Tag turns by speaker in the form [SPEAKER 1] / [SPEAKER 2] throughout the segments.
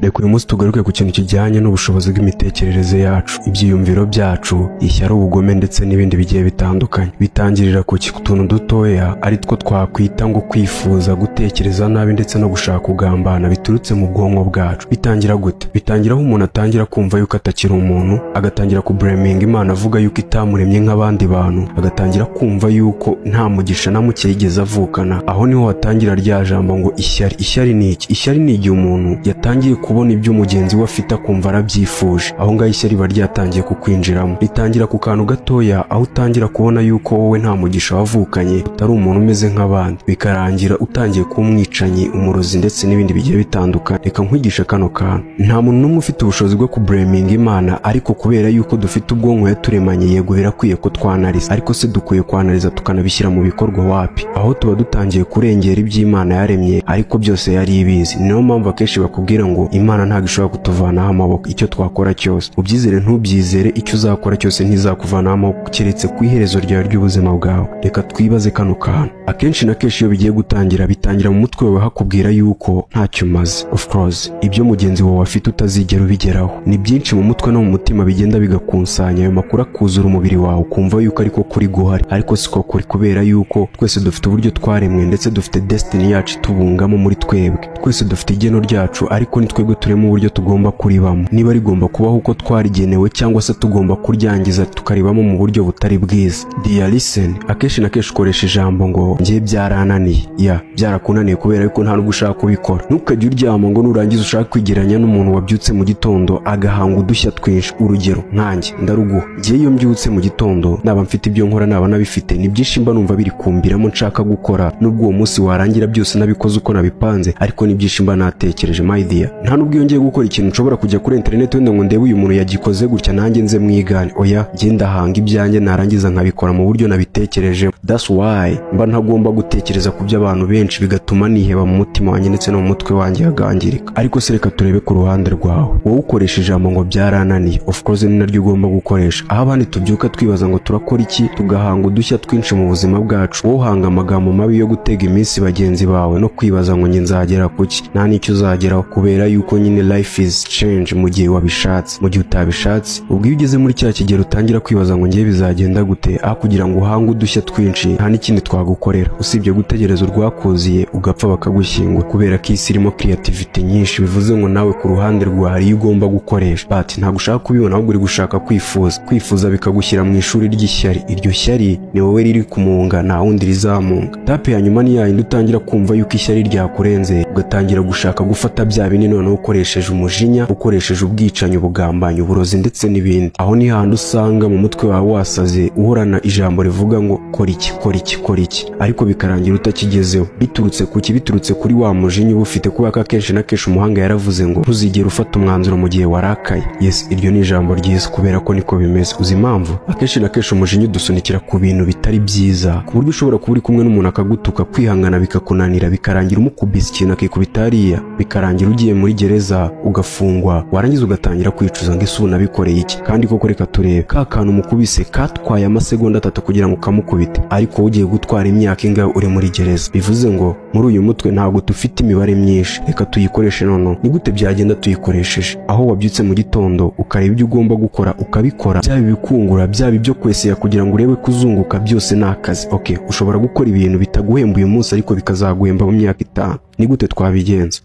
[SPEAKER 1] reka uyu munsi tugaruke ku kintu kijyanye n'ubushobozi bw'imitekerereze yacu ibyiyumviro byacu ishyari ubugome ndetse n'ibindi bigiye bitandukanye bitangirira ku ki- ku tuntu dutoya ari two twakwita ngo kwifuza gutekereza nabi ndetse no gushaka kugambana biturutse mu bwonko bwacu bitangira gute bitangira aho umuntu atangira kumva yuko atakiri umuntu agatangira kubureminga imana avuga yuko itamuremye nk'abandi bantu agatangira kumva yuko nta mugisha na muke yigeze avukana aho niho hatangira rya jambo ngo ishyari ishyari ni iki ishyari ni igihe umuntu yatangiye kubona ibyo mugenzi we afite akumva arabyifuje aho ngaho ishyari riba ryatangiye kukwinjiramo ritangira ku kantu gatoya aho utangira kubona yuko wowe nta mugisha wavukanye utari umuntu umeze nk'abandi bikarangira utangiye kuba umwicanyi umurozi ndetse n'ibindi bigiye bitandukanye reka nkwigishe kano kantu nta muntu n'umwe ufite ubushobozi bwo kubureminga imana ariko kubera yuko dufite ubwonko yaturemanye yego birakwiye ko twanariza ariko se dukwiye kwanariza tukanabishyira mu bikorwa wapi aho tuba dutangiye kurengera ibyo Imana yaremye ariko byose yari ibizi niyo mpamvu akenshi bakubwira ngo imana ntabwo ishobora kutuvanaho amaboko icyo twakora cyose ubyizere ntubyizere icyo uzakora cyose ntizakuvanaho amaboko keretse ku iherezo ryawe ry'ubuzima bwawe reka twibaze kano kantu akenshi na kenshi iyo bigiye gutangira bitangira mu mutwe wawe hakubwira yuko ntacyo umaze of course ibyo mugenzi wawe afite utazigera ubigeraho ni byinshi mu mutwe no mu mutima bigenda bigakusanya ayo makuru akuzura umubiri wawe ukumva yuko ariko kuri guhari ariko siko kuri kubera yuko twese dufite uburyo twaremwe ndetse dufite destiny yacu itubungamo muri twebwe twese dufite igeno ryacu ariko ni twebwe turema uburyo tugomba kuribamo niba rigomba kubaho uko twarigenewe cyangwa se tugomba kuryangiza tukaribamo mu buryo butari bwiza dear listen akenshi na kenshi ukoresha ijambo ngo njye byarananiye ya byarakunaniye kubera yuko nta nubwo ushaka kubikora ntukajye uryama ngo nurangiza ushaka kwigeranya n'umuntu wabyutse mu gitondo agahanga udushya twinshi urugero nkanjye ndaruguha njyewe iyo mbyutse mu gitondo naba mfite ibyo nkora naba nabifite ni byinshi mba numva biri kumbiramo nshaka gukora nubwo uwo munsi warangira byose nabikoze uko nabipanze ariko ni byinshi mba natekereje my dear nta nubwo iyo ngiye gukora ikintu nshobora kujya kuri interineti wenda ngo ndebe uyu muntu yagikoze gutya nanjye nze mwigane oya njye ndahanga ibyanjye narangiza nkabikora mu buryo nabitekerejeho that's why mba ntagomba gutekereza ku by'abantu benshi bigatuma niheba mu mutima wanjye ndetse no mu mutwe wanjye hagangirika ariko se reka turebe ku ruhande rwawe wowe ukoresha ijambo ngo byarananiye of course ni naryo ugomba gukoresha aho abandi tubyuka twibaza ngo turakora iki tugahanga udushya twinshi mu buzima bwacu wowe uhanga amagambo mabi yo gutega iminsi bagenzi bawe no kwibaza ngo njye nzagera ku ki nta n'icyo uzageraho kubera yuko nyine life is change mu gihe wabishatse mu gihe utabishatse ubwo iyo ugeze muri cya kigero utangira kwibaza ngo njye bizagenda gute aho kugira ngo uhange udushya twinshi nta n'ikindi twagukorera usibye gutegereza urwakuziye ugapfa bakagushyingura kubera ko isi irimo creativity nyinshi bivuze ngo nawe ku ruhande rwa hari iyo ugomba gukoresha but ntabwo ushaka kubibona ahubwo uri gushaka kwifuza kwifuza bikagushyira mu ishuri ry'ishyari iryo shyari ni wowe riri kumunga nta wundi rizamunga tape ya nyuma ni yayindi utangira kumva yuko ishyari ryakurenze ugatangira gushaka gufata bya bindi noneho ukoresheje umujinya ukoresheje ubwicanyi ubugambanyi uburozi ndetse n'ibindi aho ni handi usanga mu mutwe wawe wasaze uhorana ijambo rivuga ngo kora iki kora iki kora iki ariko bikarangira utakigezeho biturutse ku ki biturutse kuri wa mujinya uba ufite kubera ko akenshi na kenshi umuhanga yaravuze ngo ntuzigere ufata umwanzuro mu gihe warakaye yes iryo ni ijambo ryiza kubera ko niko bimeze uzi impamvu akenshi na kenshi umujinya udusunikira ku bintu bitari byiza ku buryo ushobora kuba uri kumwe n'umuntu akagutuka kwihangana bikakunanira bikarangira umukubise ikintu akikubita hariya bikarangira ugiye muri gereza ugafungwa warangiza ugatangira kwicuza ngo ese ubu nabikoreye iki kandi koko reka turebe ka kantu umukubise katwaye amasegonda atatu kugira ngo ukamukubite ariko wowe ugiye gutwara imyaka ingahe uri muri gereza bivuze ngo muri uyu mutwe ntabwo dufite imibare myinshi reka tuyikoreshe noneho ni gute byagenda tuyikoresheje aho wabyutse mu gitondo ukareba ibyo ugomba gukora ukabikora byaba ibikungura byaba ibyo kwesera kugira ngo urebe kuzunguka byose ni akazi ok ushobora gukora ibintu bitaguhemba uyu munsi ariko bikazaguhemba mu myaka itanu ni gute twabigenza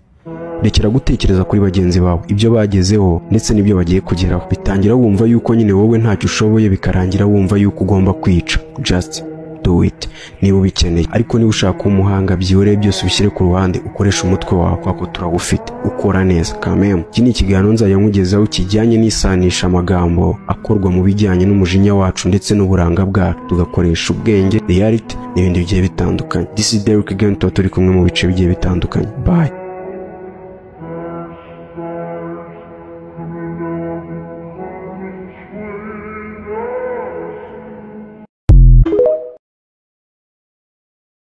[SPEAKER 1] rekera gutekereza kuri bagenzi bawe ibyo bagezeho ndetse n'ibyo bagiye kugeraho bitangira wumva yuko nyine wowe ntacyo ushoboye bikarangira wumva yuko ugomba kwica just do it niba ubikeneye ariko niba ushaka kuba umuhanga byihoreye byose ubishyire ku ruhande ukoreshe umutwe wawe kubera ko turawufite ukora neza kamemu iki ni ikiganiro nzajya nkugezaho kijyanye n'isanisha amagambo akorwa mu bijyanye n'umujinya wacu ndetse n'uburanga bwacu tugakoresha ubwenge reality n'ibindi bigiye bitandukanye this is Derek again tuba turi kumwe mu bice bigiye bitandukanye bye